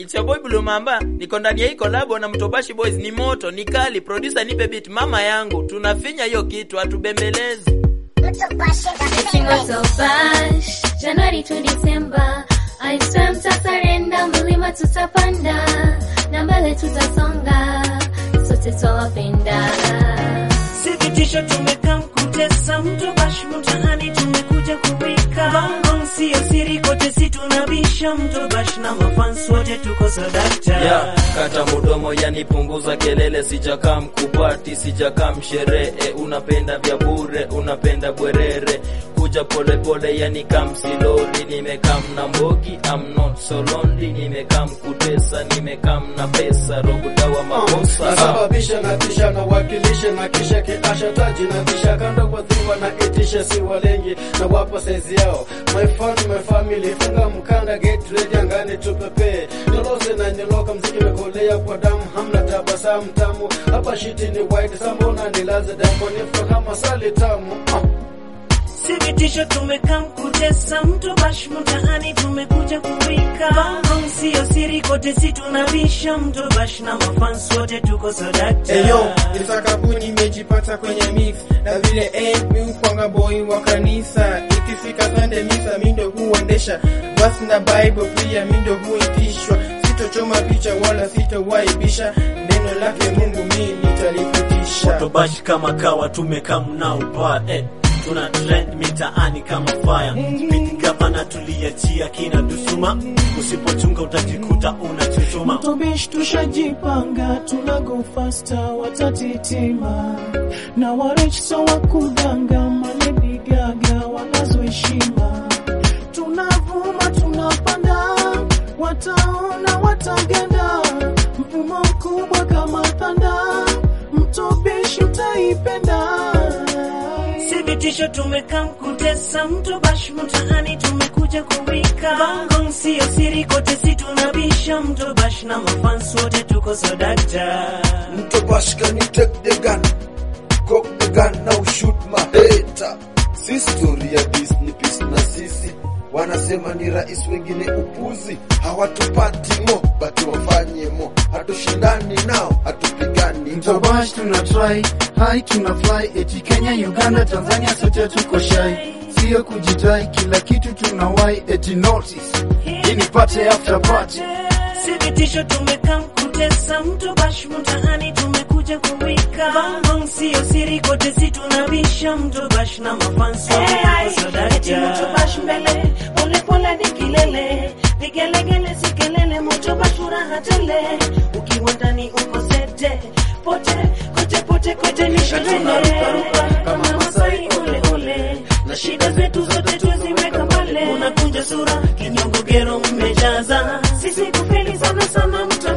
It's your boy Blue Mamba. Niko ndani ya hii collab na Mtobashi Boys ni moto, ni kali. Producer nipe beat mama yangu. Tunafinya hiyo kitu hatubembelezi. Eti moto bash, Januari to December. I swear mtasarenda, mlima tutapanda na mbele tutasonga, sote twawapenda. Sikitisho tumekaa mkutesa mtu bash mtaani tumekuja kuwika Bongo sio siri kote si tunabisha mtu bash na mafans wote tuko sadakta Yeah, kata mudomo yani punguza kelele, sijakaa mkubati, sijakaa msherehe, unapenda vya bure, unapenda bwerere, kuja pole pole yani kamsiloli, nimekaa mna mbogi, I'm not so lonely, nimekaa mkutesa, nimekaa mna pesa, robuda wa makosa nasababisha na kisha na wakilishe na kisha kiasha taji na kisha kando kwa dhiwa na itisha si walengi na wapa saizi yao my fun my family funga mkanda get ready angani tupepee nilose na niloka mziki mekolea kwa damu hamna tabasamu tamu hapa shiti ni white sambona nilaze damu nifa kama sali tamu ah. Sikitisho tumekaa mkutesa mtu bash mtaani tumekuja kuwika Bongo sio siri kote si tunabisha mtu bash na mafans wote tuko sadakta Eyo, isakabuni imejipata kwenye mix na vile eh, mi upanga boy wa kanisa ikifika Sunday misa mindo huendesha basi na Bible pia mindo huitishwa sitochoma picha wala sitowaibisha neno lake Mungu mi nitalipitisha Motobashi kama kawa tumekaa mnao pa eh. Tuna trend mitaani kama fire Spiti gavana tuliachia kina dusuma Usipochunga utajikuta unachuchuma Tobish tushajipanga, tuna go faster, watatitima na warich so wakudanga, maledi gaga wanazoheshima, tunavuma tunapanda, wataona watagenda, mfumo mkubwa kama thanda, mtobish utaipenda. Sikitisho tumekaa mkutesa mtu bash mtaani tumekuja kuwika Bongo sio siri kote si tunabisha mtu bash na mafans wote tuko sadakta Mtobash, can you take the gun? Cock the gun now, shoot my hater. Si story ya Disney Peace na sisi wanasema ni rais, wengine upuzi, hawatupati mo bati wafanye mo, hatushindani nao, hatupigani nao. Mtobash tuna try, hai tuna fly, eti Kenya, Uganda, Tanzania sote tuko shy. Sio kujitai, kila kitu tunawai, eti notice. Hii ni party after party. Sikitisho tumekaa mkutesa mtu bash mtaani tumekuja kuwika Bongo sio siri kote si tunabisha mtu bash na mafans wote tuko sadakta bash mbele pole pole ni kilele vigelegele si kelele moto bash furaha tele ukiwa ndani uko sete pote kote pote kote ni sherehe kama Masai ule ule na shida zetu zote tuziweka mbele unakunja sura kinyongo gero mmejaza sisi kufeli sana sana mtu